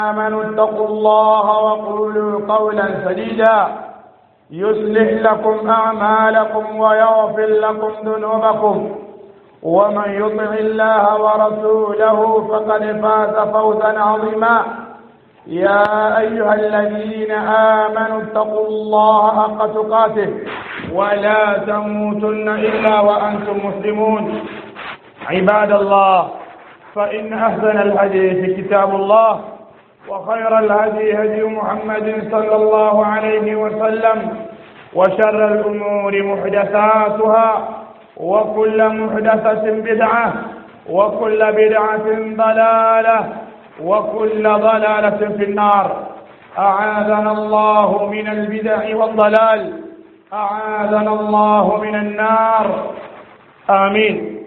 آمنوا اتقوا الله وقولوا قولا سديدا يصلح لكم أعمالكم ويغفر لكم ذنوبكم ومن يطع الله ورسوله فقد فاز فوزا عظيما يا أيها الذين آمنوا اتقوا الله حق تقاته ولا تموتن إلا وأنتم مسلمون عباد الله فإن أحسن الحديث كتاب الله وخير الهدي هدي محمد صلى الله عليه وسلم وشر الأمور محدثاتها وكل محدثة بدعة وكل بدعة ضلالة وكل ضلالة في النار أعاذنا الله من البدع والضلال أعاذنا الله من النار آمين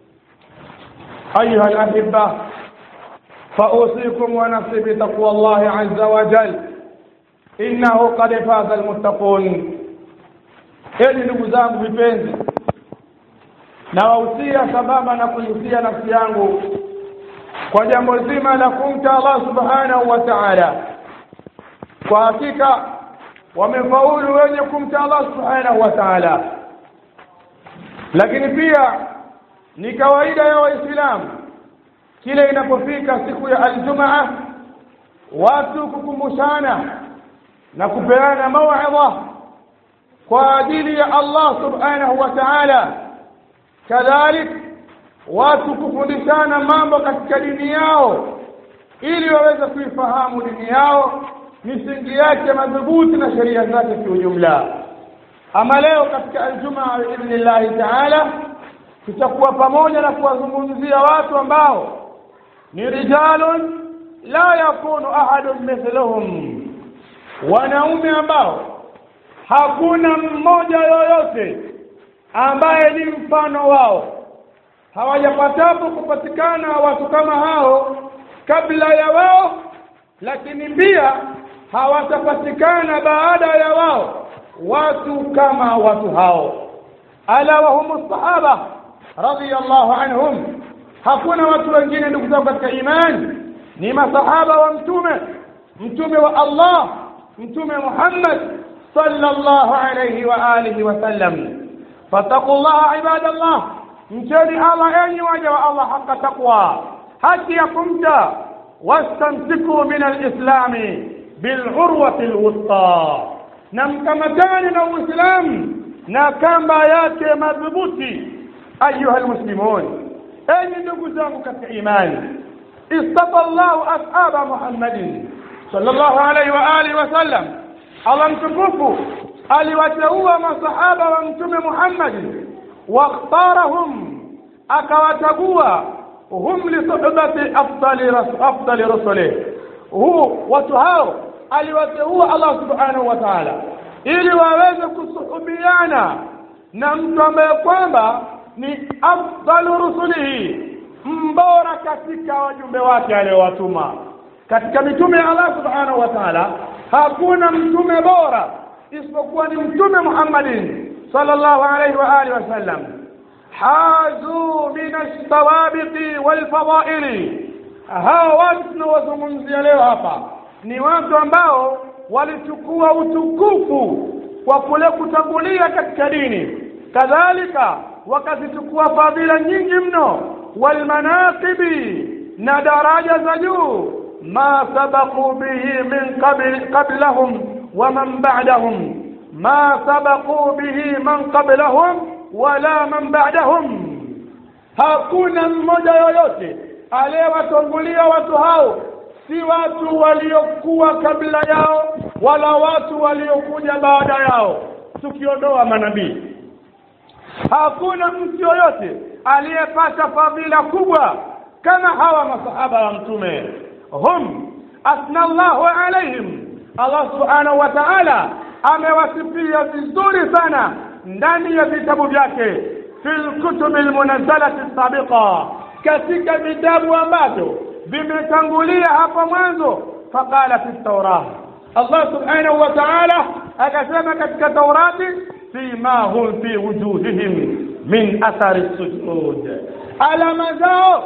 أيها الأحبة فأوصيكم ونفسي بتقوى الله عز وجل إنه قد فاز المتقون ili ndugu zangu vipenzi nawahusia sambamba na kuihusia nafsi yangu kwa jambo zima la kumcha Allah subhanahu wa ta'ala kwa hakika wamefaulu wenye kumcha Allah subhanahu wa ta'ala lakini pia ni kawaida ya waislamu kile inapofika siku ya aljumaa watu kukumbushana na kupeana mauidha kwa ajili ya Allah subhanahu wa ta'ala kadhalik watu kufundishana mambo katika dini yao ili waweze kuifahamu dini yao misingi yake madhubuti na sheria zake kiujumla ama leo katika aljumaa biidhnillahi taala tutakuwa pamoja na kuwazungumzia watu ambao ni rijalun la yakunu ahadun mithlahum wanaume ambao hakuna mmoja yoyote ambaye ni mfano wao hawajapatapo kupatikana watu kama hao kabla ya wao lakini pia hawatapatikana baada ya wao watu kama watu hao ala wa hum sahaba radiyallahu anhum hakuna watu wengine ndugu zangu katika imani ni masahaba wa mtume mtume wa Allah mtume Muhammad sallallahu alayhi wa alihi wa sallam fattaqullaha ibadallah mcheni Allah enyi waja wa Allah haka taqwa haki ya kumcha wastamsiku min alislami bilurwati alwusta na mkamatani na uislamu na kamba yake madhubuti ayuha almuslimun enyi ndugu zangu katika imani istafa Allahu ashaba Muhammadin sallallahu alayhi wa alihi wa sallam Allah mtukufu aliwateua masahaba wa mtume Muhammad واختارهم akawachagua hum li suhbati afdali afdali rusulih huu watu hao aliwateua Allah subhanahu wa ta'ala ili waweze kusuhubiana na mtu ambaye kwamba ni afdalu rusulihi mbora katika wajumbe wake aliyowatuma katika mitume ya Allah subhanahu wa ta'ala hakuna mtume bora isipokuwa ni mtume Muhammadin sallallahu alayhi wa alihi wasallam hazu min as-sawabiqi wal fadaili hawa watu tunawazungumzia leo hapa ni watu ambao walichukua utukufu kwa kule kutangulia katika dini kadhalika wakazichukua fadhila nyingi mno walmanaqibi na daraja za juu ma sabaqu bihi min qabl qablahum wa man ba'dahum ma sabaqu bihi man qablahum wala man ba'dahum hakuna mmoja yoyote aliyewatangulia watu hao si watu waliokuwa kabla yao wala watu waliokuja baada yao tukiondoa manabii hakuna mtu yoyote aliyepata fadhila kubwa kama hawa masahaba wa mtume hum asna Allahu alaihim Allah subhanahu wa ta'ala amewasifia vizuri sana ndani ya vitabu vyake fil kutubi almunazzalati sabiqa katika vitabu ambavyo vimetangulia hapo mwanzo faqala fi tawrah Allah subhanahu wa ta'ala akasema katika Taurati simahum fi wujuhihim min athari sujud alama zao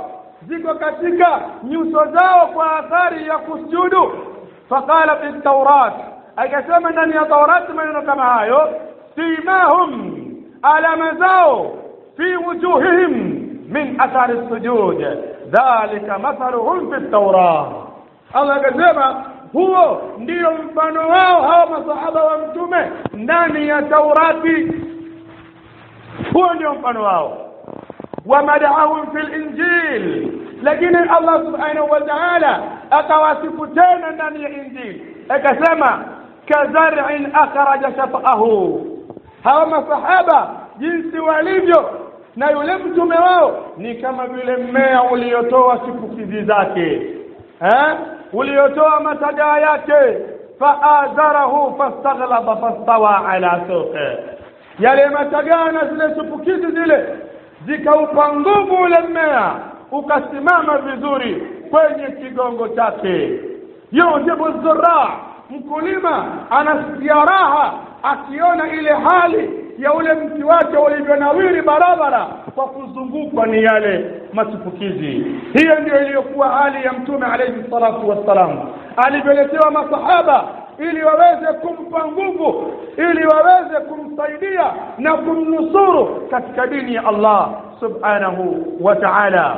ziko katika nyuso zao kwa athari ya kusujudu faqala fi taurat akasema ndani ya taurati maneno kama hayo simahum alama zao fi wujuhihim min athari sujud dhalika mathaluhum fi taurat Allah akasema huo ndio mfano wao hawa masahaba wa mtume ndani ya Taurati huo ndio mfano wao wamadahum fil injil lakini Allah subhanahu wa ta'ala akawasifu tena ndani ya injili akasema kazar'in akhraja shatahu hawa masahaba jinsi walivyo na yule mtume wao ni kama vile mmea uliotoa chipukizi zake eh uliotoa matagaa yake faazarahu fastaghlaba fastawa ala suqi yale matagaa na zile chipukizi zile zikaupa nguvu ule mmea ukasimama vizuri kwenye kigongo chake yujibu zurra mkulima anasikia raha akiona ile hali ya ule mti wake ulivyonawiri barabara kwa kuzungukwa ni yale machipukizi hiyo ndio iliyokuwa hali ya mtume alayhi salatu wassalam alivyoletewa masahaba ili waweze kumpa nguvu ili waweze kumsaidia na kumnusuru katika dini ya Allah subhanahu wa ta'ala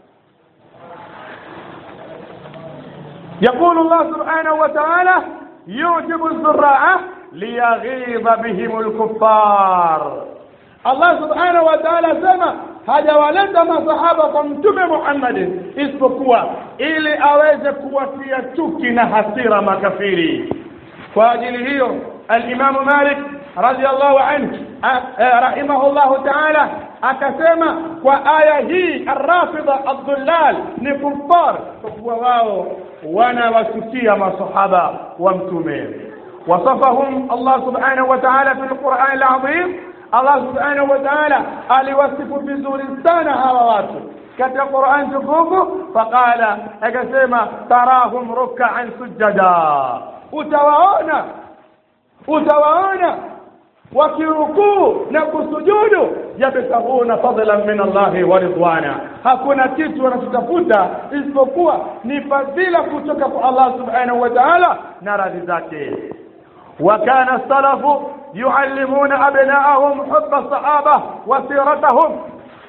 يقول الله سبحانه وتعالى يعجب الزراعة ليغيظ بهم الكفار الله سبحانه وتعالى سما hajawaleta masahaba kwa mtume Muhammad isipokuwa ili aweze kuwatia chuki na hasira makafiri kwa ajili hiyo al-Imam Malik radiyallahu anhu rahimahullahu ta'ala akasema kwa aya hii ar-rafida ad-dhullal ni kuffar kwa kuwa wao wanawasukia masahaba wa mtume وصفهم الله سبحانه وتعالى في القرآن العظيم الله سبحانه وتعالى aliwasifu vizuri sana hawa watu katika Qur'an tukufu faqala akasema tarahum ruk'an sujada utawaona utawaona wakirukuu na kusujudu yabtaghuna fadlan min Allah wa ridwana hakuna kitu wanachotafuta isipokuwa ni fadhila kutoka kwa Allah subhanahu wa ta'ala na radhi zake وكان السلف يعلمون أبناءهم حب الصحابة وسيرتهم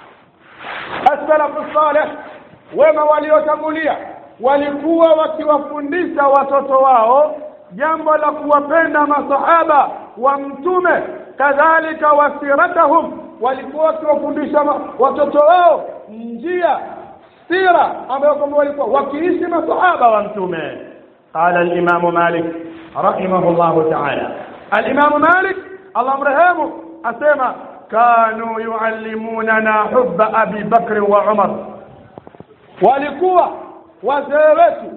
السلف الصالح wema waliotangulia walikuwa wakiwafundisha watoto wao jambo la kuwapenda masahaba wa mtume kadhalika wasiratahum walikuwa wakiwafundisha watoto wao njia sira ambayo kwamba walikuwa wakiishi masahaba wa mtume qala al-imam malik رحمه الله تعالى الإمام مالك الله مرحمه أسمى كانوا يعلموننا حب أبي بكر وعمر walikuwa wazee wetu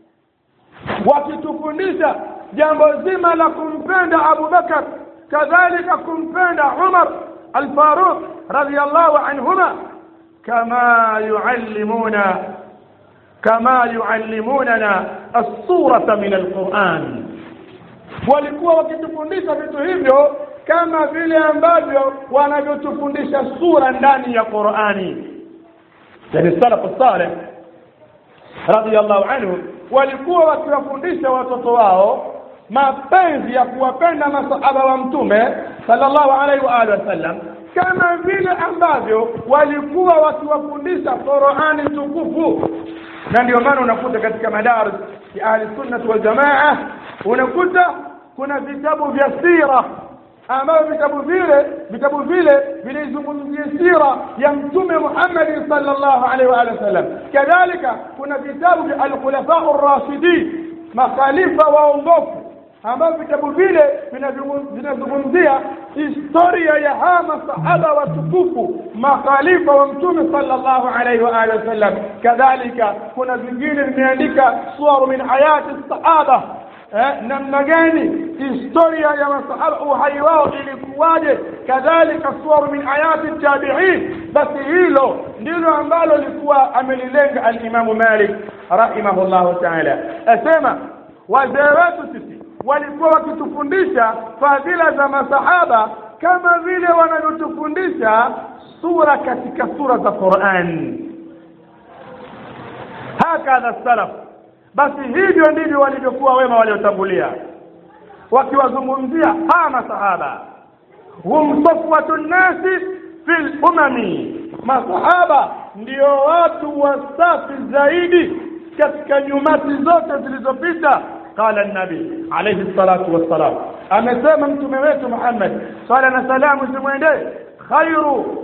wakitufundisha jambo zima la kumpenda Abu Bakar kadhalika kumpenda Umar al-Faruq radiyallahu anhuma kama yuallimuna kama yuallimunana as-surata min al-Qur'an walikuwa wakitufundisha vitu hivyo kama vile ambavyo wanavyotufundisha sura ndani ya Qur'ani yani salafu salih radiyallahu anhu walikuwa wakiwafundisha watoto wao mapenzi ya kuwapenda masahaba wa mtume sallallahu alaihi wa alihi wasallam kama vile ambavyo walikuwa wakiwafundisha Qur'ani tukufu na ndio maana unakuta katika madaris ya ahli sunnah wal jamaa unakuta kuna vitabu vya sira ambavyo vitabu vile vitabu vile vinazungumzia sira ya mtume Muhammad sallallahu alaihi wa alihi wasallam kadhalika kuna vitabu vya al-khulafa ar-rashidin makhalifa waongofu ambavyo vitabu vile vinazungumzia historia ya hawa masahaba watukufu makhalifa wa mtume sallallahu alaihi wa alihi wasallam kadhalika kuna vingine vimeandika suwaru min hayati sahaba eh, namna gani historia ya masahaba uhai wao ilikuwaje kadhalika suwaru min hayati tabi'in basi hilo ndilo ambalo likuwa amelilenga al-Imam Malik rahimahullah ta'ala asema wazee wetu sisi walikuwa wakitufundisha fadhila za masahaba kama vile wanavyotufundisha sura katika sura za Qur'an hakadha salaf basi hivyo ndivyo walivyokuwa wema waliotangulia wakiwazungumzia hawa masahaba hum safwatu nnasi fil umami masahaba ndio watu wasafi zaidi katika nyumati zote zilizopita qala nabi alayhi salatu wassalam amesema mtume wetu Muhammad swala na salamu zimwendee khairu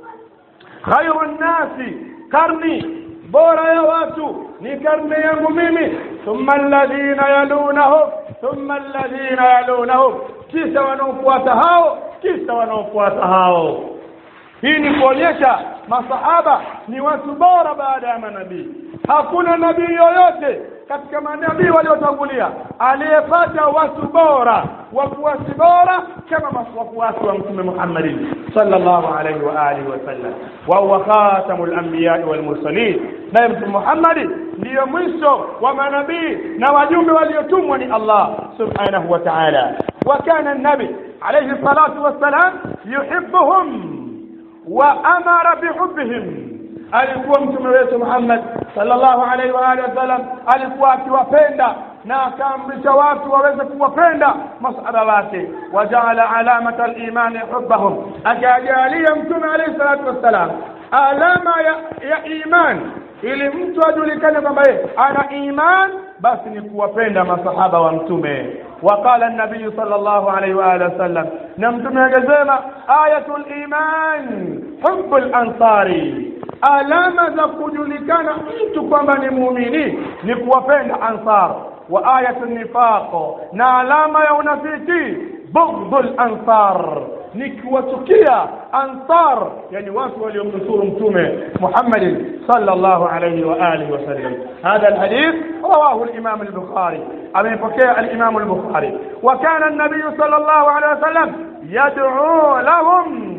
khairu nnasi karni bora ya watu ni karne yangu mimi thumma alladhina yalunahum thumma alladhina yalunahum kisha wanaofuata hao kisha wanaofuata hao hii ni kuonyesha masahaba ni watu bora baada ya manabii hakuna nabii yoyote katika manabii waliotangulia aliyepata watu bora wafuasi bora kama wafuasi wa mtume Muhammadin sallallahu alaihi wa alihi wasallam wa huwa khatamul anbiya wal mursalin naye mtume Muhammad ndiyo mwisho wa manabii na wajumbe waliotumwa ni Allah subhanahu wa ta'ala wa kana an-nabi alayhi salatu wassalam yuhibbuhum wa amara bihubbihim alikuwa mtume wetu Muhammad sallallahu alaihi wa alihi wasallam alikuwa akiwapenda na akaamrisha watu waweze kuwapenda masahaba wake wajaala alamata al-iman hubbahum akajalia mtume alayhi salatu wassalam alama ya, ya iman ili mtu ajulikane kwamba yeye ana iman basi ni kuwapenda masahaba wa mtume وقال النبي صلى الله عليه وآله وسلم نمتم يجزيما آية الإيمان حب الأنصار alama za kujulikana mtu kwamba ni muumini ni kuwapenda ansar wa ayatu nifaq na alama ya unafiki bughdul ansar ni kuwachukia ansar yani watu waliomnusuru mtume Muhammad sallallahu alayhi wa alihi wasallam hadha alhadith rawahu al-imam al-bukhari amepokea al-imam al-bukhari wa kana an-nabiy sallallahu alayhi wasallam yad'u lahum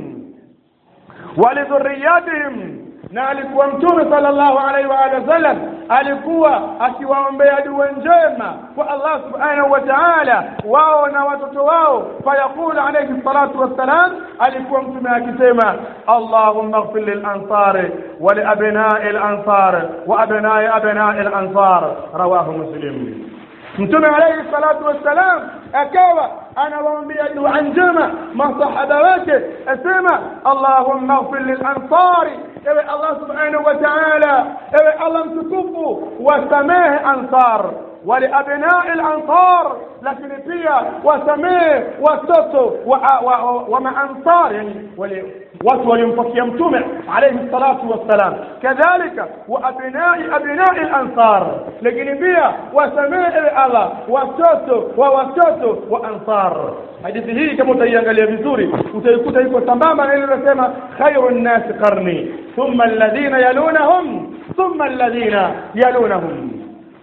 wa lidhurriyyatihim na alikuwa mtume sallallahu alaihi wa alihi wasallam alikuwa akiwaombea dua njema kwa Allah subhanahu wa ta'ala wao na watoto wao fayaqul alayhi salatu wassalam alikuwa mtume akisema Allahumma ighfir lil ansar wa li abna'i al ansar wa abna'i abna'i al ansar rawahu muslim mtume alayhi salatu wassalam akawa anawaambia dua njema masahaba wake asema Allahumma ighfir lil ansari ewe Allah subhanahu wa ta'ala ewe Allah mtukufu wasamehe ansar ولأبناء الأنصار لكن pia wasamehe watoto wa, wa, wa, wa maansar yani wale watu waliompokia mtume alayhi salatu wassalam kadhalika wa abnai abnai al-ansar lakini pia wasamehe Allah watoto wa watoto wa ansar hadithi hii kama utaiangalia vizuri utaikuta iko sambamba na ile inasema khairun nas qarni thumma alladhina yalunahum thumma alladhina yalunahum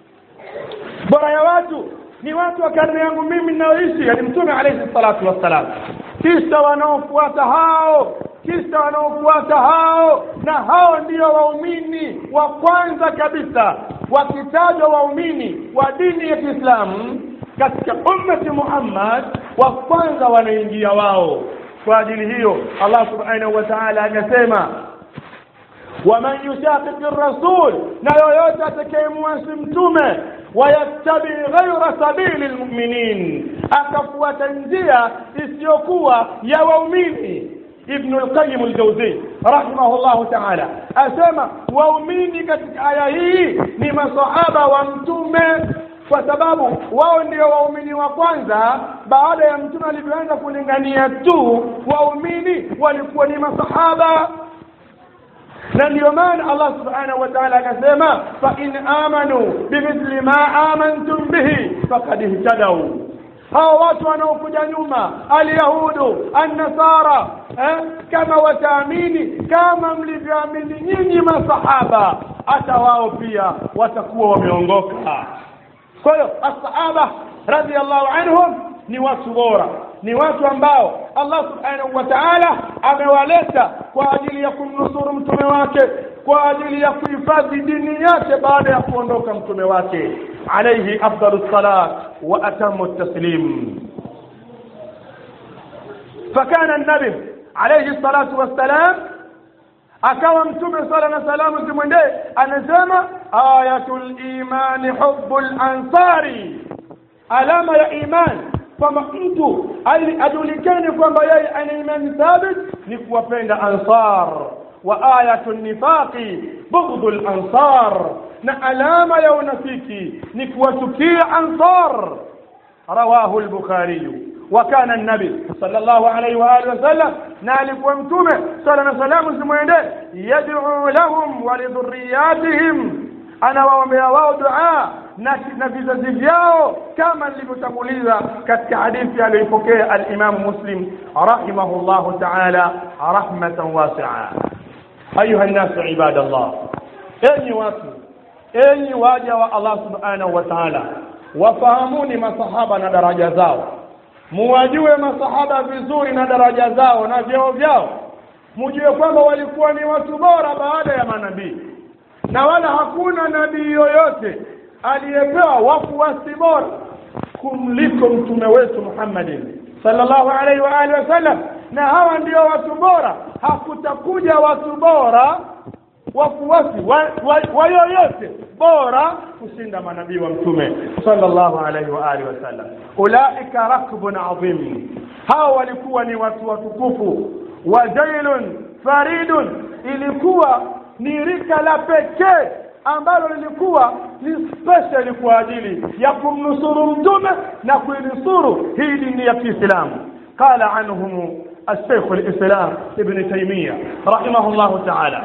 bora ya watu ni watu wa karne yangu mimi ninaoishi yani mtume alayhi salatu wassalam kisha wanaofuata hao kisha wanaofuata hao na hao ndio waumini wa kwanza kabisa wakitajwa waumini wa dini ya Kiislamu katika ummati Muhammad wa kwanza wanaingia wao kwa ajili hiyo Allah subhanahu wa ta'ala akasema ومن يشاقق الرسول na yoyote atakayemwasi mtume wayattabi ghaira sabili lmuminin akafuata njia isiyokuwa ya waumini ibn lqayim ljauzi rahimahullahu taala asema waumini katika aya hii ni masahaba wa mtume kwa sababu wao ndio waumini wa kwanza baada ya mtume alivyoanza kulingania tu waumini walikuwa ni masahaba na ndio maana Allah subhanahu wa ta'ala akasema fa in amanu bimithli ma amantum bihi faqad ihtadaw hao watu wanaokuja nyuma alyahudu annasara eh, kama wataamini kama mlivyoamini nyinyi masahaba hata wao pia watakuwa wameongoka kwa hiyo asahaba radhiallahu anhum ni watu bora ni watu ambao Allah subhanahu wa ta'ala amewaleta kwa ajili ya kumnusuru mtume wake kwa ajili ya kuhifadhi dini yake baada ya kuondoka mtume wake alayhi afdalus salat wa atamu taslim فكان النبي عليه الصلاة والسلام akawa mtume sala na salamu zimwendee anasema ayatul imani hubbul ansari alama ya imani kwamba mtu ajulikane kwamba yeye ana imani thabit ni kuwapenda ansar wa ayatu nifaqi bughdul ansar na alama ya unafiki ni kuwachukia ansar rawahu al-bukhari وكان النبي صلى الله عليه واله وسلم نالك ومتومه صلى الله عليه وسلم زموينده يدعو لهم ولذرياتهم ana waombea wao dua na, na vizazi vyao kama nilivyotanguliza katika hadithi aliyoipokea al-Imam Muslim rahimahullahu ta'ala rahmatan wasi'a ayuha an-nasu ibadallah enyi watu enyi waja wa Allah subhanahu wa ta'ala wafahamuni masahaba na daraja zao muwajue masahaba vizuri na daraja zao na vyeo vyao mujue kwamba walikuwa ni watu bora baada ya manabii na wala hakuna nabii yoyote aliyepewa wafuasi bora kumliko mtume wetu Muhammadin sallallahu alaihi wa alihi wasallam na hawa ndio watu bora hakutakuja watu bora wafuasi wa, wa, wa yoyote bora kushinda manabii wa mtume sallallahu alaihi wa alihi wasallam ulaika rakbun adhim hawa walikuwa ni watu watukufu wajailun faridun ilikuwa ni rika la pekee ambalo lilikuwa ni special kwa ajili ya kumnusuru mtume na kuinusuru hii dini ya Kiislamu qala anhum الشيخ الإسلام ابن تيمية رحمه الله تعالى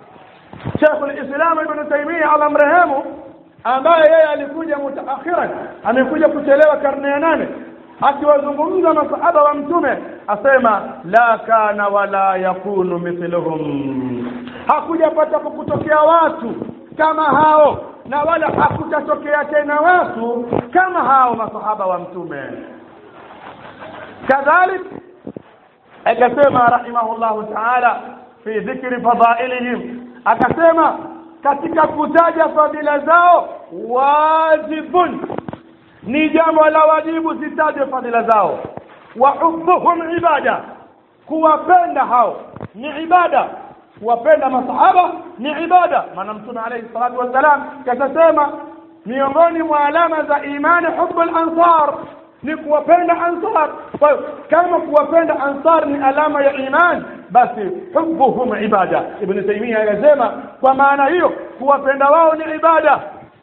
شيخ الإسلام ابن تيمية على مرهمه ambaye yeye alikuja mutaakhiran amekuja kuchelewa karne ya nane akiwazungumza masahaba wa mtume asema la kana wala yakunu mithluhum hakujapata kutokea watu kama hao na wala hakutatokea tena watu kama hao masahaba wa mtume kadhalik akasema rahimahullahu ta'ala fi dhikri fadailihim akasema katika kutaja fadhila zao wajibun ni jambo la wajibu zitaje fadhila zao wa hubbuhum ibada kuwapenda hao ni ibada kuwapenda masahaba ni ibada maana mtume alayhi salatu wassalam katasema miongoni mwa alama za imani hubbul ansar ni kuwapenda ansar kwa hiyo kama kuwapenda ansar ni alama ya iman basi hubbuhum ibada ibn taymiyyah anasema kwa maana hiyo kuwapenda wao ni ibada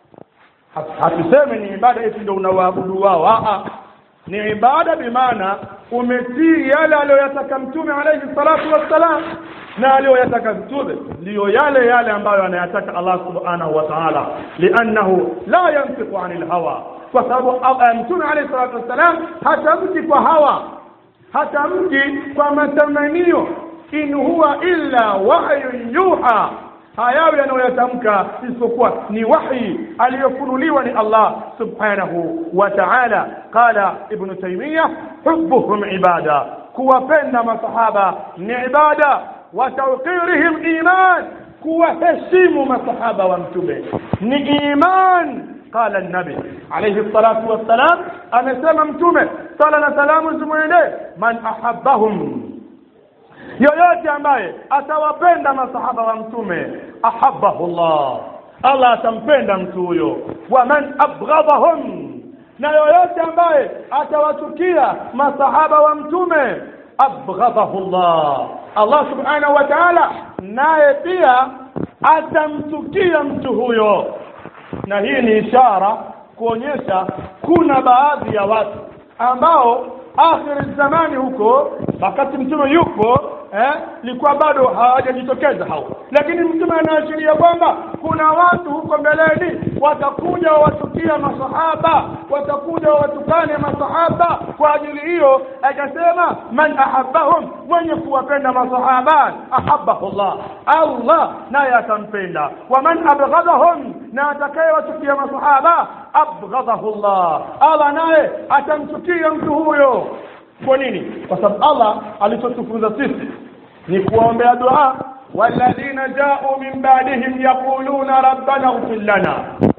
hatuseme ni ibada eti ndio unawaabudu wao a ni ibada bimaana umetii yale aliyoyataka mtume alayhi salatu wassalam na aliyoyataka mtume ndiyo yale yale ambayo anayataka Allah subhanahu wa ta'ala li'annahu la yantiqu 'anil hawa kwa sababu mtume alayhi salatu wassalam hatamki kwa hawa hatamki kwa matamanio in huwa illa wahyun yuha hayawi yanayoyatamka isipokuwa ni wahi aliyofunuliwa ni Allah subhanahu wa ta'ala qala ibn taymiyyah hubbuhum ibada kuwapenda masahaba ni ibada wa tawqirihim iman kuwaheshimu masahaba wa mtume ni iman قال النبي عليه الصلاة والسلام أنا سمع متومة صلى الله عليه وسلم من أحبهم yoyote ambaye atawapenda masahaba wa mtume ahabbahu Allah Allah atampenda mtu huyo wa man abghadahum na yoyote ambaye atawachukia masahaba wa mtume abghadahu Allah Allah subhanahu wa ta'ala naye pia atamchukia mtu huyo na hii ni ishara kuonyesha kuna baadhi ya watu ambao akhir zamani huko wakati mtume yupo eh likuwa bado hawajajitokeza hao lakini mtume anaashiria kwamba kuna watu huko mbeleni watakuja watukia masahaba watakuja watukane masahaba kwa ajili hiyo akasema man ahabbahum mwenye kuwapenda masahaba ahabbahu Allah Allah naye atampenda wa man abghadahum na atakayewatukia masahaba abghadahu Allah Allah naye atamchukia mtu huyo kwa nini kwa sababu Allah alichotufunza sisi ni kuombea dua walladhina ja'u min ba'dihim yaquluna rabbana ighfir lana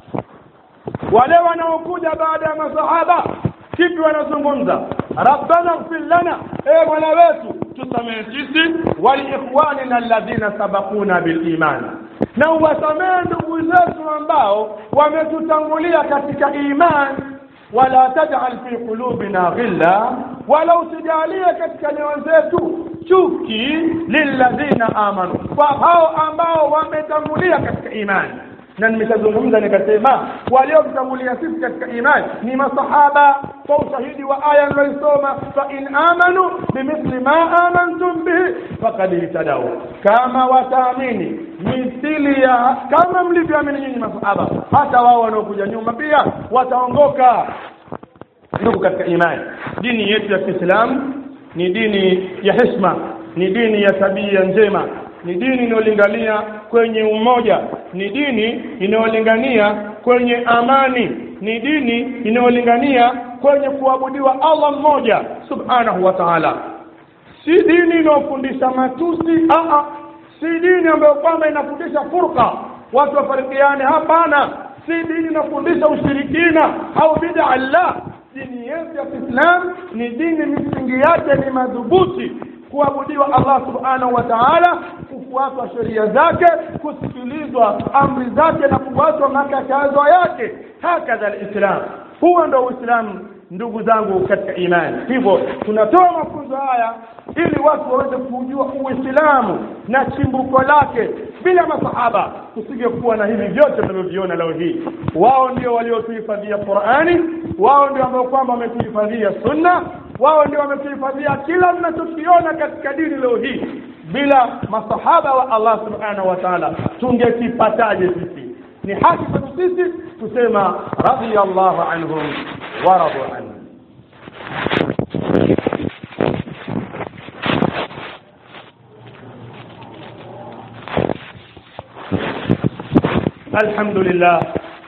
wale wanaokuja baada ya masahaba kipi wanazungumza rabbana ighfir lana e mola wetu tusamehe sisi waliikhwanina alladhina sabakuna biliman na uwasamehe ndugu zetu ambao wametutangulia katika imani wala tajal fi qulubina ghilla wala usijalie katika nyoyo zetu chuki lilladhina amanu kwa hao ambao wametangulia katika imani na nimeshazungumza nikasema waliotutangulia sisi katika imani ni masahaba kwa ushahidi wa aya niloisoma fa in amanu bimithli ma amantum bihi faqad ihtadaw kama wataamini mithili ya kama mlivyoamini nyinyi masahaba hata wao wanaokuja nyuma pia wataongoka ndugu katika imani dini yetu ya Kiislamu ni dini ya heshima ni dini ya tabia njema ni dini inayolingania kwenye umoja ni dini inayolingania kwenye amani ni dini inayolingania kwenye kuabudiwa Allah mmoja subhanahu wa ta'ala si dini inayofundisha matusi a si dini ambayo kwamba inafundisha furqa watu wafarikiane hapana si dini inafundisha ushirikina au bid'a la dini yetu ya Kiislamu ni dini misingi yake ni madhubuti kuabudiwa Allah subhanahu wa ta'ala kufuatwa sheria zake kusikilizwa amri zake na kufuatwa makatazo yake hakadha alislam huo ndio uislamu ndugu zangu katika imani hivyo tunatoa mafunzo haya ili watu waweze kujua uislamu na chimbuko lake bila masahaba tusingekuwa na hivi vyote tunavyoviona leo hii wao ndio waliotuhifadhia Qur'ani wao ndio ambao kwamba wametuhifadhia sunna wao ndio wametuhifadhia kila tunachokiona katika dini leo hii bila masahaba wa Allah subhanahu wa ta'ala tungekipataje sisi ni haki kwetu sisi tusema radiyallahu anhum wa radu anhu الحمد لله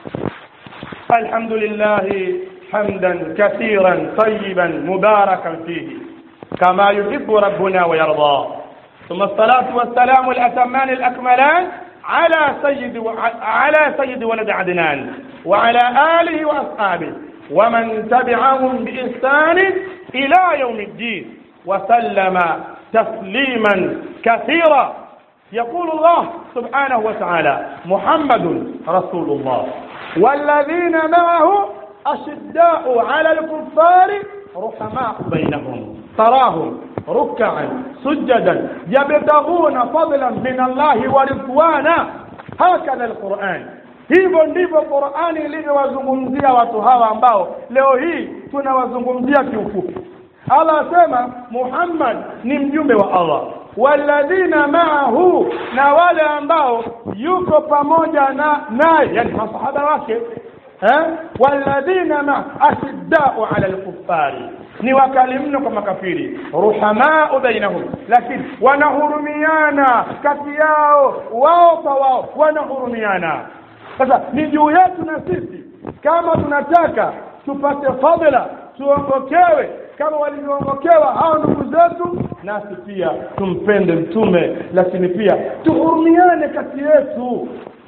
الحمد لله حمدا كثيرا طيبا مباركا فيه كما يحب ربنا ويرضى ثم الصلاة والسلام الأتمان الأكملان على سيد و... على سيد ولد عدنان وعلى آله وأصحابه ومن تبعهم بإحسان إلى يوم الدين وسلم تسليما كثيرا يقول الله سبحانه وتعالى محمد رسول الله والذين معه أشداء على الكفار رحماء بينهم تراهم ركعا سجدا يبتغون فضلا من الله ورضوانا هكذا القرآن hivyo ndivyo Qur'ani ilivyowazungumzia watu hawa ambao leo hii tunawazungumzia kiufupi Allah asema Muhammad ni mjumbe wa Allah walladhina ma'ahu na wale ambao yuko pamoja na naye yani masahaba wake eh walladhina ma ashiddau ala alkuffari ni wakali mno kwa makafiri ruhamau bainahum lakini wanahurumiana kati yao wao kwa wao wanahurumiana sasa ni juu yetu na sisi kama tunataka tupate fadhila tuongokewe kama walivyoongokewa hao ndugu zetu nasi pia tumpende mtume lakini pia tuhurumiane kati yetu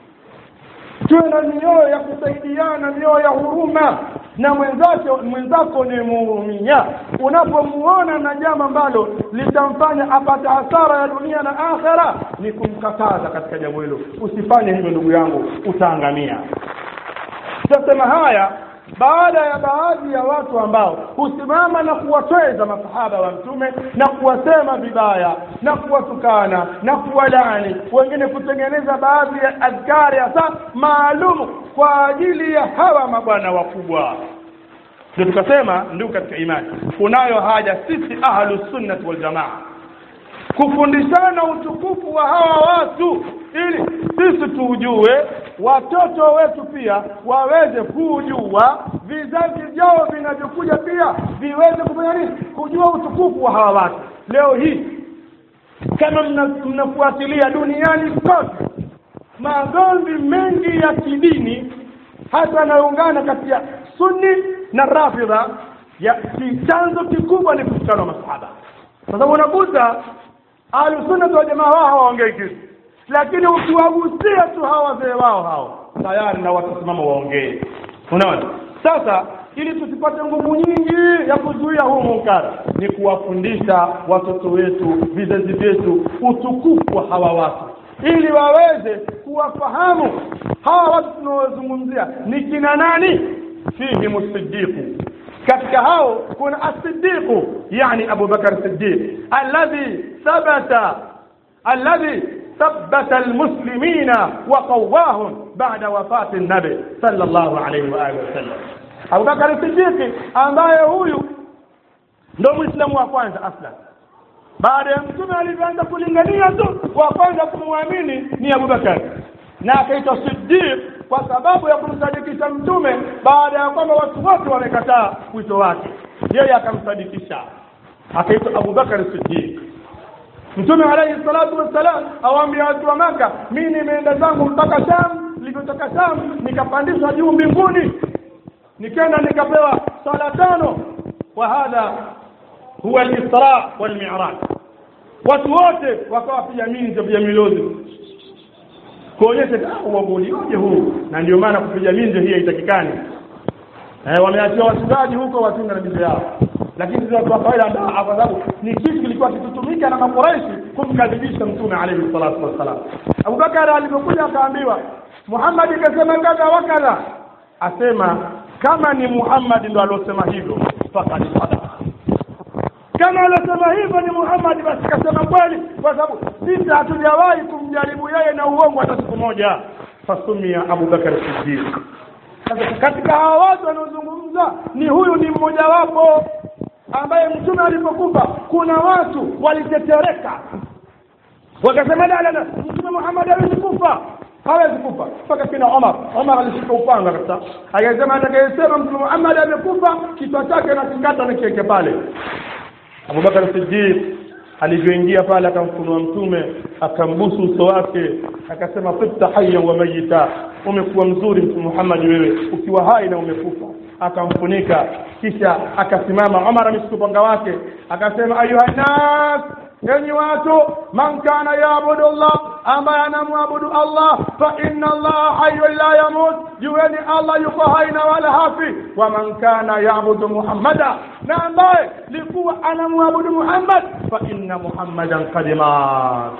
tuwe na mioyo ya kusaidiana mioyo ya huruma na mwenzako mwenzako ni muhurumia unapomuona na jambo ambalo litamfanya apate hasara ya dunia na akhera ni kumkataza katika jambo hilo usifanye hivyo ndugu yangu utaangamia tutasema haya baada ya baadhi ya watu ambao husimama na kuwatweza masahaba wa mtume na kuwasema vibaya na kuwatukana na kuwalaani wengine kutengeneza baadhi ya adhkari hasa maalum kwa ajili ya hawa mabwana wakubwa ndio tukasema ndugu katika imani kunayo haja sisi ahlu sunnati wal jamaa kufundishana utukufu wa hawa watu ili sisi tuujue watoto wetu pia waweze kujua vizazi vyao vinavyokuja pia viweze kufanya nini kujua utukufu wa hawa watu leo hii kama mnafuatilia duniani kote magomvi mengi ya kidini hata yanayoungana kati ya sunni na rafidha ya chanzo kikubwa ni kutukana masahaba kwa sababu unakuta ahlusunna wa jamaa wao hawaongei kitu lakini ukiwagusia tu hawa wazee wao hao tayari na watasimama waongee unaona sasa ili tusipate nguvu nyingi ya kuzuia huu munkar ni kuwafundisha watoto wetu vizazi vyetu utukufu wa hawa watu ili waweze kuwafahamu hawa watu tunaozungumzia ni kina nani fihim siddiqu katika hao kuna as-siddiqu yani Abu Bakar Siddiq alladhi thabata alladhi ثبت المسلمين وقواهم بعد وفاة النبي صلى الله عليه وآله وسلم Abu Bakar Siddiq ambaye huyu ndo Muislamu wa kwanza aslan baada ya mtume alivyoanza kulingania tu wa kwanza kumwamini ni Abu Bakar na akaitwa Siddiq kwa sababu ya kumsadikisha mtume baada ya kwamba watu wote wamekataa wito wake yeye akamsadikisha akaitwa Abu Bakar Siddiq Mtume alayhi salatu wassalam awaambia watu wa Maka, mimi nimeenda zangu mpaka Sham, nilipotoka Sham nikapandishwa juu mbinguni, nikaenda nikapewa sala tano. Wa hadha huwa al-Isra wal Mi'raj. Watu wote wakawa pia minzo vya milozi kuonyesha uambolioje huu, na ndio maana kupiga minzo hii haitakikani. Eh, wameachiwa wachungaji huko wachunga na minzo yao lakini sisi watu wa kawaida kwa sababu ni kitu kilikuwa kikitumika na makuraishi kumkadhibisha mtume alayhi salatu wassalam Abubakar alipokuja akaambiwa Muhammad ikasema kadha wa kadha asema kama ni Muhammad ndo alosema hivyo faqad sadaqa kama alosema hivyo ni Muhammad basi kasema kweli kwa sababu sisi hatujawahi kumjaribu yeye na uongo hata siku moja fasumia Abubakar Siddiq sasa katika hawa watu wanaozungumza ni huyu ni mmojawapo ambaye mtume alipokufa kuna watu walitetereka wakasema la la la mtume Muhammad hawezi kufa hawezi kufa mpaka kina Omar Omar alishika upanga kabisa akasema atakayesema mtume Muhammad amekufa kichwa chake na kikata na kiweke pale Abubakar Siddiq alivyoingia pale akamfunua mtume akambusu uso wake akasema tibta hayyan wa mayita umekuwa mzuri mtume Muhammad wewe ukiwa hai na umekufa akamfunika kisha akasimama Umar ameshika upanga wake akasema ayuha nas enyi watu man kana yaabudu Allah ambaye anamwabudu Allah fa inna Allah hayyun la yamut jueni Allah yuko hai na wala hafi wa man kana yaabudu Muhammada na ambaye likuwa anamwabudu Muhammad fa inna Muhammadan qad mat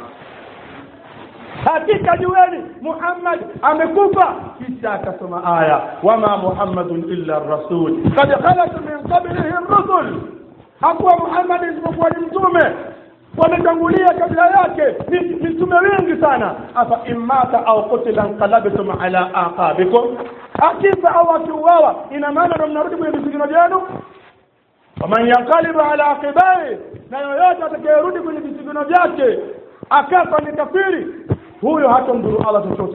hakika jueni Muhammad amekufa kisha akasoma aya wama Muhammadun illa rasul qad khalat min qablihi rusul hakuwa Muhammad isipokuwa ni mtume wametangulia kabla yake ni mitume wengi sana afa imata au qutila anqalabtum ala aqabikum akifa au akiuawa ina maana ndo mnarudi kwenye visigino vyenu waman yanqalibu ala aqibai na yoyote atakayerudi kwenye visigino vyake akafa ni kafiri huyo hata mdhuru Allah chochote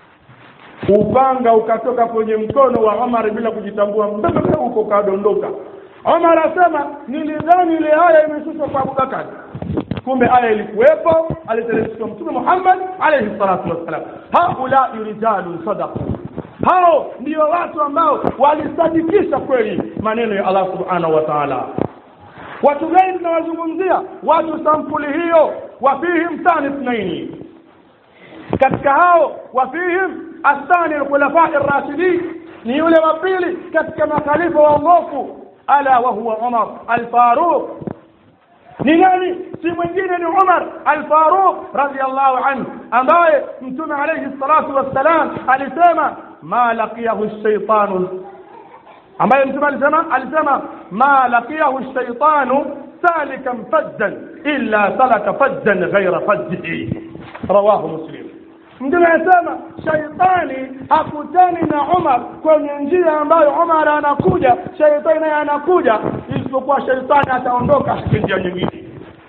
upanga ukatoka kwenye mkono wa Omar bila kujitambua mbele huko kadondoka Omar asema nilidhani ile aya imeshushwa kwa Abubakar kumbe aya ilikuwepo aliteremshwa mtume Muhammad alayhi salatu wassalam haula rijalun sadaqu hao ndio watu ambao walisadikisha kweli maneno ya Allah subhanahu wa ta'ala watu gani tunawazungumzia watu sampuli hiyo wafihim thani ithnaini katika hao wafihim athani alkhulafa ar-rashidin ni yule wa pili katika makhalifa waongofu ala wa huwa Umar al-Faruq ni nani si mwingine ni Umar al-Faruq radiyallahu anhu ambaye mtume alayhi salatu wassalam alisema ma laqiyahu ash-shaytanu ambaye mtume alisema alisema ma laqiyahu ash-shaytanu salikan fajjan illa salaka fajjan ghayra fajjihi rawahu muslim mtume anasema shaitani hakutani na Umar kwenye njia ambayo Umar anakuja shaitani naye anakuja isipokuwa shaitani ataondoka njia nyingine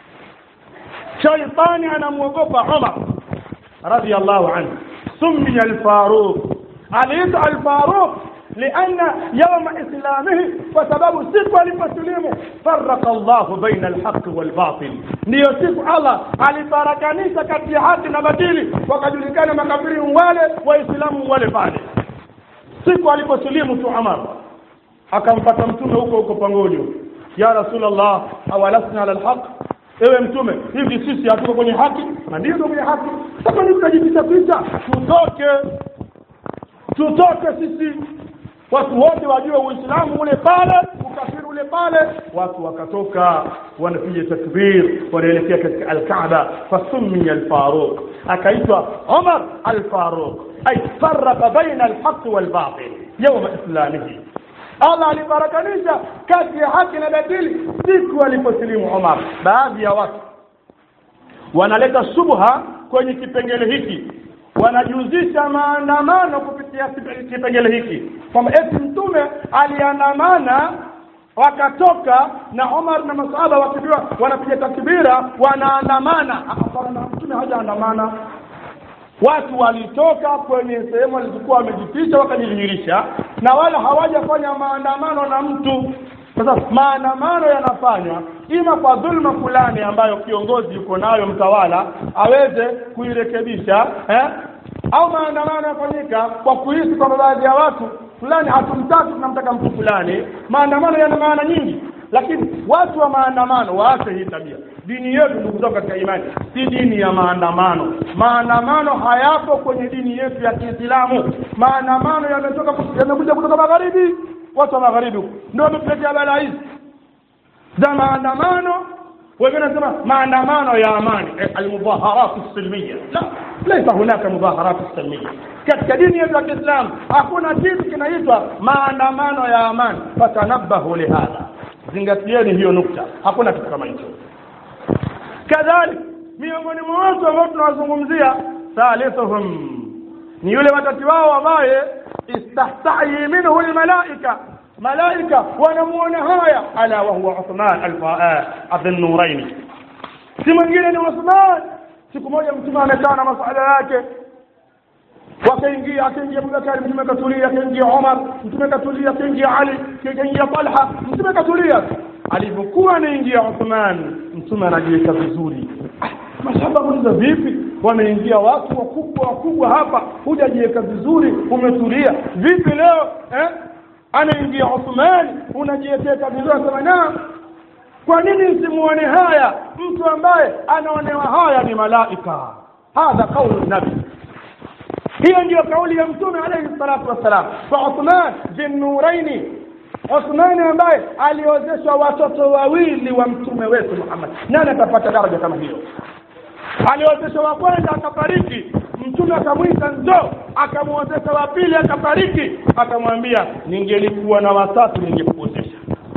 shaitani anamwogopa Umar radiyallahu anhu summiya al-Faruq aliitwa al-Faruq لأن يوم إسلامه فسبب سيك aliposilimu فرق الله بين الحق والباطل ndio siku Allah alifarakanisha kati ya haki na batili wakajulikana makafiri wale waislamu wale pale siku aliposilimu tu Umar akampata mtume huko huko pangoni ya rasulullah awalasna ala alhaq ewe mtume hivi sisi hatuko kwenye haki na ndio kwenye haki sasa ni tunajipicha picha tutoke tutoke sisi watu wote wajue uislamu ule pale ukafiri ule pale watu wakatoka wanapiga takbir wanaelekea katika alkaaba fasummiya alfaruq akaitwa umar alfaruq ay farraqa baina alhaq walbatil yawma islamihi Allah alibarakanisha kati ya haki na batili siku aliposilimu Umar. Baadhi ya watu wanaleta subha kwenye kipengele hiki, wanajuzisha maandamano kupitia kipengele hiki kwamba eti mtume aliandamana wakatoka na Umar na masahaba wakijua wanapiga takbira wanaandamana. Hapana, mtume hajaandamana watu walitoka kwenye sehemu walizokuwa wamejificha wakajidhihirisha na wala hawajafanya maandamano na mtu sasa maandamano yanafanywa ima kwa dhulma fulani ambayo kiongozi yuko nayo mtawala aweze kuirekebisha eh? au maandamano yafanyika kwa kuhisi kwamba baadhi ya watu fulani hatumtaki tunamtaka mtu fulani maandamano yana maana nyingi lakini watu wa maandamano waache hii tabia dini yetu ndugu zangu katika imani si dini ya maandamano maandamano hayapo kwenye dini yetu ya Kiislamu maandamano yametoka yamekuja kutoka magharibi watu wa magharibi ndio wametuletea balaa hizi za maandamano wengine wanasema maandamano ya amani almudhaharat silmiya la laysa hunaka mudhaharat silmiya katika dini yetu ya Kiislamu hakuna kitu kinaitwa maandamano ya amani fatanabahu lihadha zingatieni hiyo nukta hakuna kitu kama hicho kadhalik miongoni mwa watu ambao tunawazungumzia thalithuhum ni yule watati wao ambaye istahtahi minhu almalaika malaika wanamuona haya ala wa huwa Uthman Abdul Nuraini si mwingine ni Uthman siku moja mtume amekaa na masala yake wakaingia akaingia Abubakar mtume katulia akaingia Umar mtume katulia akaingia Ali akaingia Talha mtume katulia alipokuwa anaingia Uthman mtume anajiweka vizuri masahaba muuliza vipi wameingia watu wakubwa wakubwa hapa hujajiweka vizuri umetulia vipi leo eh anaingia Uthman unajiweka vizuri anasema na kwa nini msimuone haya mtu ambaye anaonewa haya ni malaika hadha kaulu nabii hiyo ndiyo kauli ya mtume alayhi salatu wassalam kwa Uthman bin Nuraini Uthmani ambaye aliozeshwa watoto wawili wa mtume wetu Muhammad nani atapata daraja kama hiyo aliozeshwa wa kwanza akafariki mtume akamwita ndo akamwozesha wa pili akafariki akamwambia ningelikuwa na watatu ningekuozesha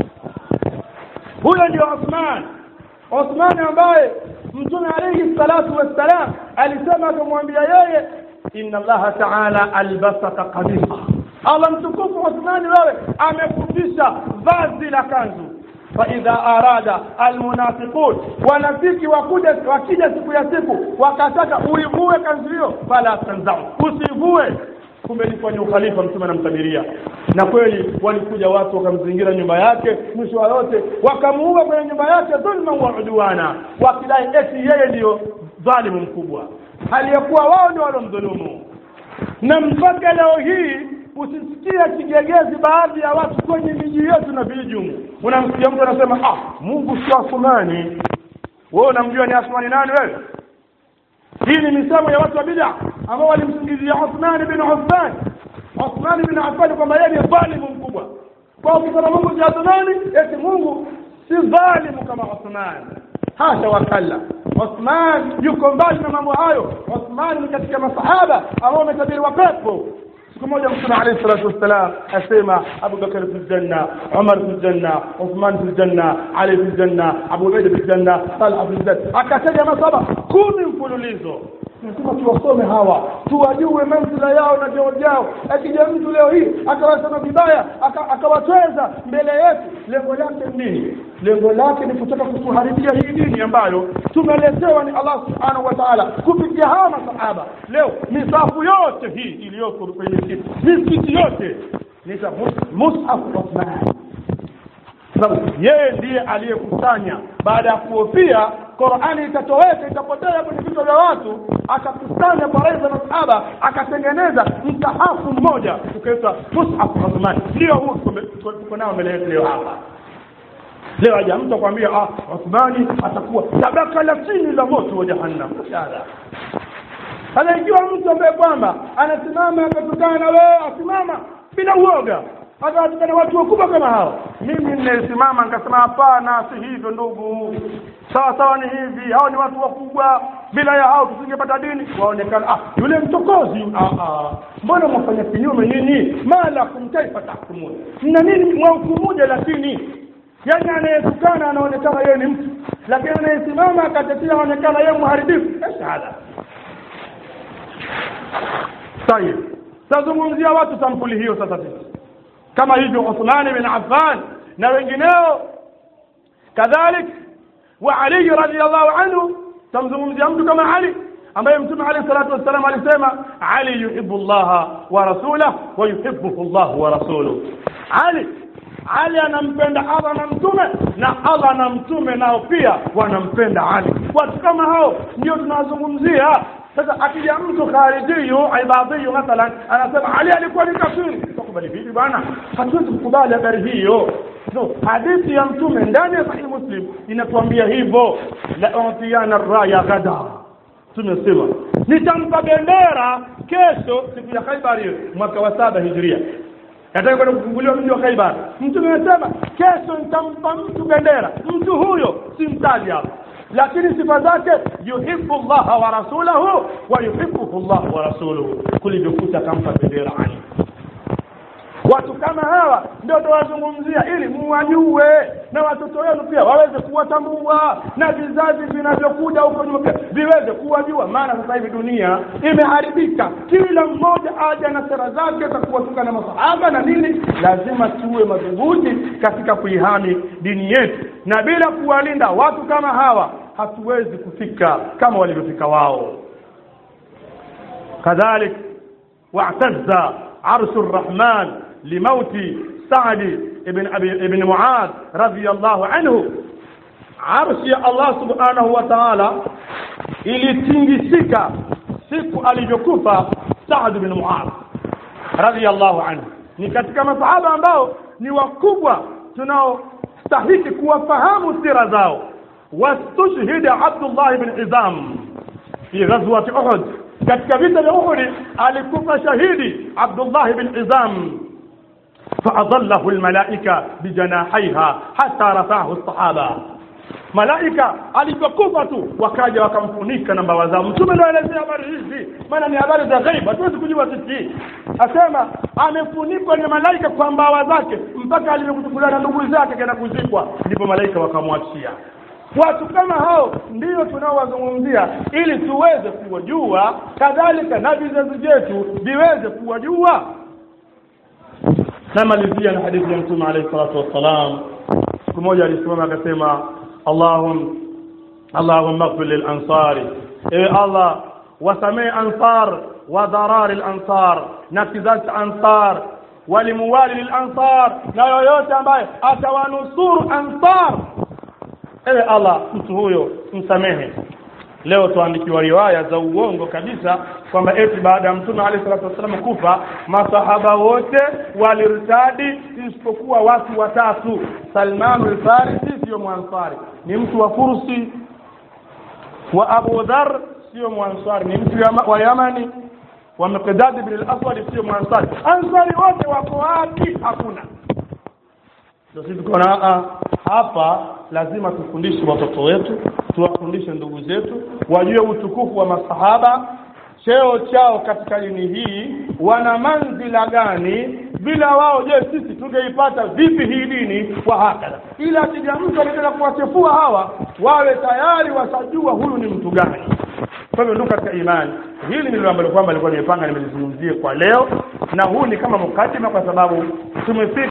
huyo ndio Uthman Uthman ambaye mtume alayhi salatu wassalam alisema akamwambia yeye inna allaha ta'ala albasaka qamisa Allah mtukufu Uthmani wewe amekufisha vazi la kanzu فإذا أراد المنافقون wanafiki wakuja wakija siku ya siku wakataka uivue kanzu hiyo fala tanzau usivue kumbe ilikuwa ni ukhalifa mtume anamtabiria na kweli walikuja watu wakamzingira nyumba yake mwisho wa yote wakamuua kwenye nyumba yake dhulma wa udwana wakidai eti yeye ndiyo dhalimu mkubwa hali ya kuwa wao ndio walomdhulumu na mpaka leo hii usisikie kigegezi baadhi ya watu kwenye miji yetu na vijiji unamsikia mtu anasema ah Mungu si Asmani wewe unamjua ni Asmani nani wewe hii ni misemo ya watu wa bid'a ambao walimsingizia Uthman bin Affan Uthman bin Affan kwamba yeye ni dhalimu mkubwa kwa ukisema Mungu si Asmani eti Mungu si dhalimu kama Uthman hasha wakalla Uthman yuko mbali na mambo hayo Uthman ni katika masahaba ambao wametabiriwa pepo siku moja mtume alayhi salatu wassalam asema Abu Bakar fil janna Umar fil janna Uthman fil janna Ali fil janna Abu Ubaida fil janna Talha fil janna akataja masaba kumi mfululizo nasema tuwasome hawa tuwajue manzila yao na vyeo vyao akija mtu leo hii akawasema vibaya akawatweza mbele yetu lengo lake nini lengo lake ni kutaka kutuharibia hii dini ambayo tumeletewa ni Allah subhanahu wa ta'ala kupitia hawa masahaba leo misafu yote hii iliyoko kwenye misikiti misikiti yote ni mushaf Uthman sababu yeye ndiye aliyekusanya baada ya kuhofia Qur'ani itatoweka itapotea kwenye vichwa vya watu akakusanya baraza za masahaba akatengeneza msahafu mmoja ukaitwa mushaf Uthman ndio huu tuko nao mbele yetu leo hapa leo aja mtu akwambia ah Uthmani atakuwa tabaka la chini la moto wa jahannam sasa ikiwa mtu ambaye kwamba anasimama akatukana na wewe asimama bila uoga atawatukana watu wakubwa kama hao mimi ninasimama nikasema hapana si hivyo ndugu sawa sawa ni hivi hao ni watu wakubwa bila ya hao tusingepata dini waonekana ah yule mtokozi ah ah mbona mwafanya kinyume nini malakum kaifa tahkumun mna nini mwahukumuje lakini yaani anayetukana anaonekana yeye ni mtu lakini anayesimama akatetea anaonekana yeye mharibifu shahada tayib tazungumzia watu sampuli hiyo sasa sisi kama hivyo Uthman bin Affan na wengineo kadhalik wa Ali radhiyallahu anhu tamzungumzia mtu kama Ali ambaye mtume alayhi salatu wassalam alisema Ali yuhibbu Allah wa rasulahu wa yuhibbuhu Allah wa rasuluhu Ali Ali anampenda Allah na mtume na Allah na mtume nao pia wanampenda Ali watu kama hao ndio tunazungumzia sasa akija mtu kharijiyu ibadhiyu mathalan anasema Ali alikuwa ni kafiri tukubali vipi bwana hatuwezi kukubali habari hiyo no hadithi ya mtume ndani ya sahih muslim inatuambia hivyo la utiyana raya gada tumesema nitampa bendera kesho siku ya Khaibar hiyo mwaka wa saba hijria nataka kwenda kufunguliwa mji wa Khaibar mtume anasema kesho nitampa mtu bendera mtu huyo simtaji hapa lakini sifa zake yuhibbu Allah wa rasulahu wa yuhibbuhu Allah wa rasuluhu kulivyokuta akampa bendera Ali watu kama hawa ndio tunawazungumzia ili muwajue na watoto wenu pia waweze kuwatambua na vizazi vinavyokuja huko nyuma pia viweze kuwajua maana sasa hivi dunia imeharibika kila mmoja aja na sera zake za kuwatuka na masahaba na nini lazima tuwe madhubuti katika kuihami dini yetu na bila kuwalinda watu kama hawa hatuwezi kufika kama walivyofika wao kadhalik wa'tazza arshu الرحمن لموت سعد بن أبي بن معاذ رضي الله عنه عرش يا الله سبحانه وتعالى ilitingisika siku alivyokufa Saad bin Muadh radhiyallahu anhu ni katika masahaba ambao ni wakubwa tunaostahiki kuwafahamu sira zao wastushhida Abdullah bin Izam fi ghazwati Uhud katika vita vya Uhud alikufa shahidi Abdullah bin Izam فأظله الملائكة بجناحيها حتى رفعه الصحابة malaika alipokufa tu wakaja wakamfunika na mbawa zao mtume ndio anaelezea habari hizi maana ni habari za ghaibu hatuwezi kujua sisi asema amefunikwa ni malaika kwa mbawa zake mpaka alivyokuchukuliwa na ndugu zake kaenda kuzikwa ndipo malaika wakamwachia watu kama hao ndio tunaowazungumzia ili tuweze kuwajua kadhalika na vizazi vyetu viweze kuwajua namalizia na hadithi ya mtume alayhi salatu wassalam siku moja alisimama akasema allahum allahumma ighfir lil ansari ewe allah wasamee ansar wa dharari al ansar na kizazi ansar walimuwali lil ansar na yoyote ambaye atawanusuru ansar ewe allah mtu huyo msamehe leo tuandikiwa riwaya za uongo kabisa kwamba eti baada ya mtume alayhi salatu wasallam kufa masahaba wote walirtadi isipokuwa watu watatu Salman al-Farisi sio mwansari ni mtu wa Fursi wa Abu Dhar sio mwansari ni mtu wa Yamani wa Miqdad ibn al-Aswad sio mwansari ansari wote wako wapi hakuna ndio sisi tukaona hapa lazima tufundishe watoto wetu tuwafundishe ndugu zetu wajue utukufu wa masahaba cheo chao katika dini hii wana manzila gani bila wao je sisi tungeipata vipi hii dini kwa hakala ila akija mtu anataka kuwachefua hawa wawe tayari wasajua huyu ni mtu gani kwa hivyo ndugu katika imani hili ndilo ambalo kwamba nilikuwa nimepanga nimelizungumzie kwa leo na huu ni kama mukadima kwa sababu tumefika